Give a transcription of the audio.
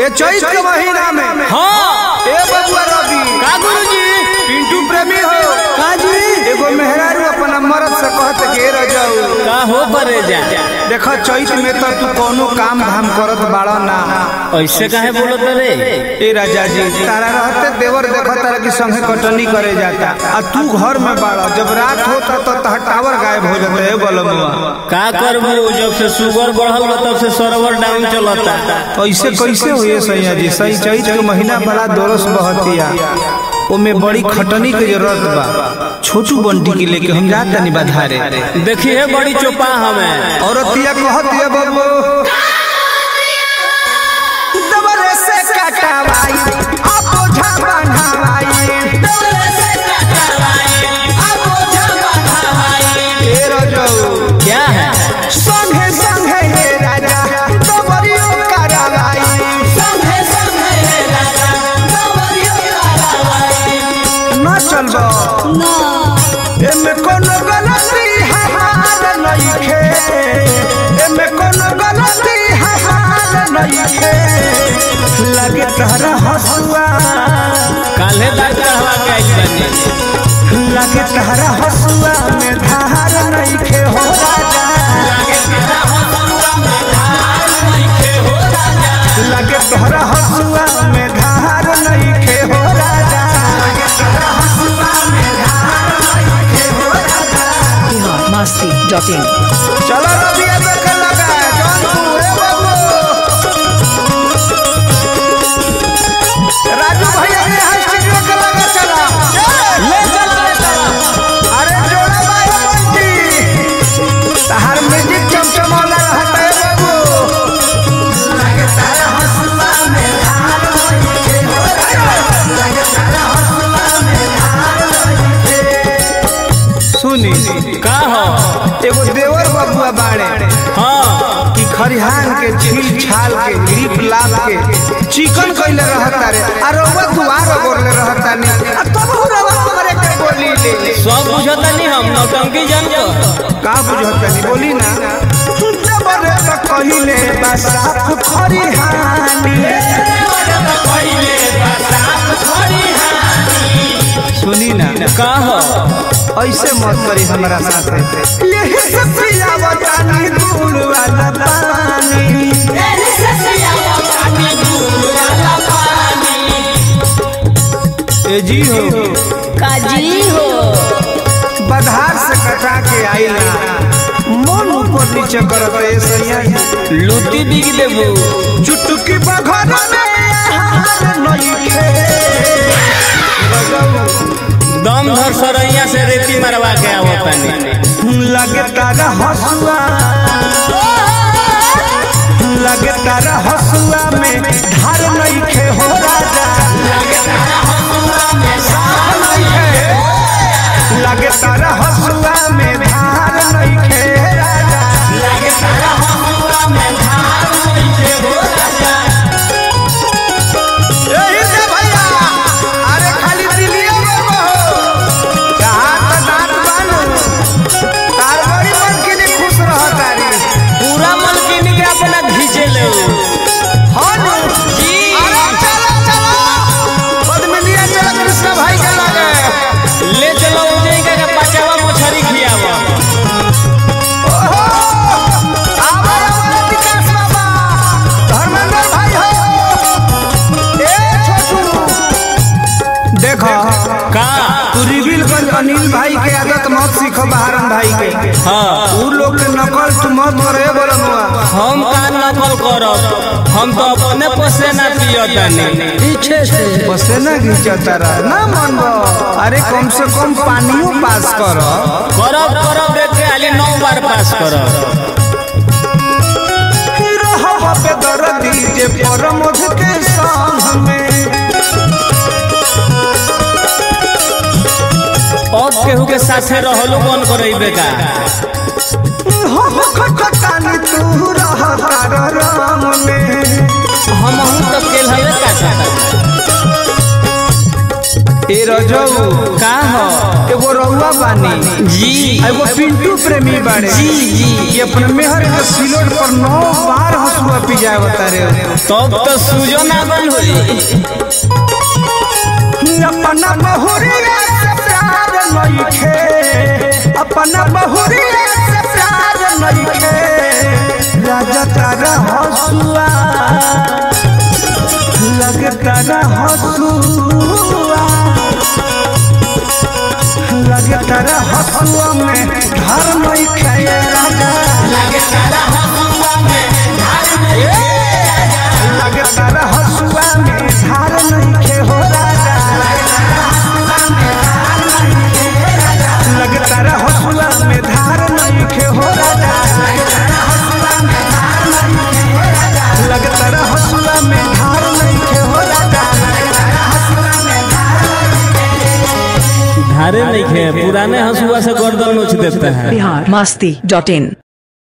ए चैत के महीना में हाँ ए बबुआ रवि का गुरुजी पिंटू प्रेमी हो का जी एगो मेहरारू अपना मर्द से कहत के रह जाऊ का हो परे जा देख चैत में तो तू कोनो काम धाम करत बाड़ा ना ऐसे काहे बोलत रे ए राजा जी तारा रहते देवर देखो तारा की संगे कटनी करे जाता आ तू घर में बाड़ा जब रात होता तो तह टावर गायब हो जाता है बलमुआ का करबू जब से शुगर बढ़ल बा तब से सर्वर डाउन चलता ऐसे कैसे हुए सैया जी सही चैत के महीना बड़ा दोरस बहतिया ओमे बड़ी खटनी के जरूरत बा छोटू बंटी के लेके हम जात तनी बाधारे देखिए बड़ी चोपा हमें औरतिया कहतिया बाबू दबरे से कटवाई अब ओझा बन्हवाई ए रजऊ क्या है संगे संगे हे राजा दबरियो करवाई न चलबो एमे कोनो गलती हमार नइखे एमे कोनो गलती हमार नइखे लगे तहरा हसुआ काल्हे दांत कहवा के आइल बानी लगे तहरा हसुआ में धार नइखे हो राजा लगे तोहरा हसुआ में धार नइखे हो राजा Masti.in. चलो रबिया देखे लगा जौनपुर हे बाबू राजू भैया के यहाँ स्टूडियो के लगा चला ले चल ले चल अरे जोड़ा बाबू बंटी तहार म्यूजिक चमचमौला रहता है बाबू सुनी का हो एगो देवर बबुआ बाड़े हाँ कि खरिहान के छील छाल के ग्रिप लाल के चिकन कइले रहता रे आ रउआ दुआर बोलले रहता ने आ तब रउआ हमरे के बोली ले सब बुझता नहीं हम नौटंकी जान को का बुझत नहीं बोली ना जबरे त कहिले बा साफ खरिहानी सुनी ना का हो ऐसे मत करी हमरा साथे यही से पियावता नी दूर वाला पानी ए जी हो काजी हो बधार से कटा के आइला मन ऊपर नीचे करत ए सैया लूटी बिग देबू चुटकी बघर में हार नइखे दम धर सरैया से रेती मरवा के आवतानी लगे तारा हसुआ लगे तारा हसुआ में धार नइखे हो राजा लगे तारा हसुआ में धार नइखे लगे तारा हसुआ में धार नइखे राजा लगे तारा हसुआ में धार नइखे हो राजा यही से भैया अरे खाली दिलिया में हो कहाँ त दांत बानू तार बड़ी मन के लिए खुश रह तारी पूरा मलकिनी के अपना घींचे ले हाँ नु जी अरे चलो चलो पद्मिनिया चलो कृष्ण भाई के लगे ले चलो उजई का बचावा मछरी खियावा ओहो आवा आवा विकास बाबा धर्मेंद्र भाई हो ए छोटू देखो का तू रिविलगंज अनिल भाई के आदत मत सीखो बहारन भाई के हाँ उ लोग के नकल तू मत करे बोलनुआ हम का नकल करब हम तो अपने पसे ना पियतानी पीछे से पसेना घिंचता रह ना मन अरे कम से कम पानियो पास कर करब करब देख के खाली नौ बार पास करब पे दर्दी जे परमोध के संग में अब केहू के साथे रहलो कौन करइबे का हम खटकानी तू रह तार राम में हम हूं तो केल हवे का ए रजऊ का हो एगो रउआ बानी जी आ एगो पिंटू प्रेमी बाड़े जी जी ये अपने मेहर के सिलोट पर नौ बार हंसुआ पिजाए बता रहे तब तो सूजो ना बन होई अपना बहुरिया से प्यार नइखे अपना बहुरिया से प्यार नइखे राजा तारा हंसुआ लगता रह हंसुआ लगता रह हंसुआ में घर नइखे राजा लगता रह हंसुआ में धार नइखे हो राजा लगता रह हंसुआ में धार नइखे हो राजा लगता रह हंसुआ में धार नइखे हो राजा धारे नहीं खे पुराने हंसुआ से गर्दन नोच देता है बिहार मस्ती डॉट इन